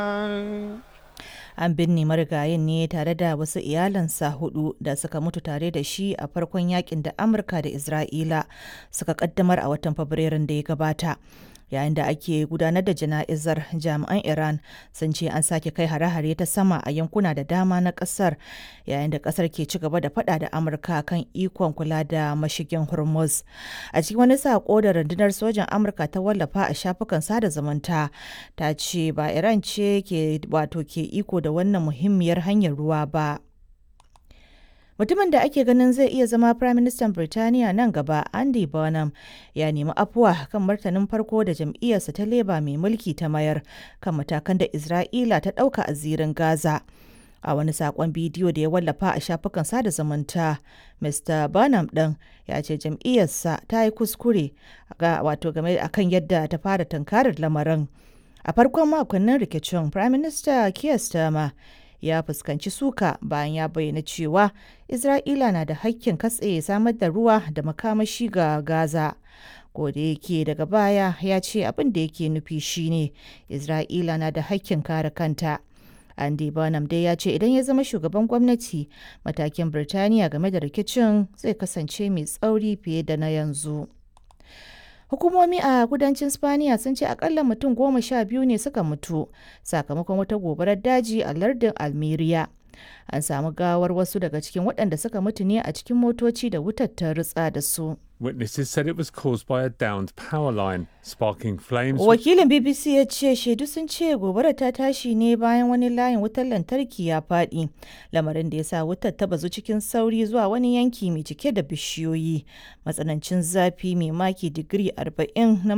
An binne marigayin ne tare da wasu iyalansa hudu da suka mutu tare da shi a farkon yakin da Amurka da Isra'ila suka kaddamar a watan Fabrairun da ya gabata. Yayin da ake gudanar da jana'izar jami'an Iran sun ce an sake kai hare-hare ta sama a yankuna da dama na kasar yayin da kasar ke ci gaba da fada da Amurka kan ikon kula da mashigin Hormuz. A cikin wani sako da rundunar sojan Amurka ta wallafa a shafukan sada zumunta ta ce ba Iran ce ke wato ke iko da wannan muhimmiyar hanyar ruwa ba. Mutumin da ake ganin zai iya zama Firaministan Birtaniya nan gaba, Andy Burnham, ya nemi afuwa kan martanin farko da jam'iyyarsa ta Labour mai mulki ta mayar kan matakan da Isra'ila ta ɗauka a zirin Gaza. A wani saƙon bidiyo da ya wallafa a shafukan sada zumunta, Mr. Burnham ɗin ya ce jam'iyyarsa ta yi kuskure wato game akan yadda ta fara tunkarar lamarin. A farkon makonnin rikicin, Firaminista Keir Starmer ya fuskanci suka bayan ya bayyana cewa Isra'ila na da hakkin katse samar da ruwa da makamashi ga Gaza. da yake daga baya ya ce abin da yake nufi shine Isra'ila na da hakkin kare kanta. Andy Burnham dai ya ce idan ya zama shugaban gwamnati matakin Birtaniya game da rikicin zai kasance mai tsauri fiye da na yanzu. Hukumomi a kudancin Spaniya sun ce akalla mutum goma sha biyu ne suka mutu sakamakon wata gobarar daji a lardin Almeria. An samu gawar wasu daga cikin waɗanda suka mutu ne a cikin motoci da wutar ta rutsa da su. Witnesses said it was caused by a downed power line, sparking flames. Wakilin BBC ya ce shaidu sun ce gobarar ta tashi ne bayan wani layin wutar lantarki ya faɗi, lamarin da ya sa wutar ta bazu cikin sauri zuwa wani yanki mai cike da bishiyoyi. Matsanancin zafi mai maki digiri 40 na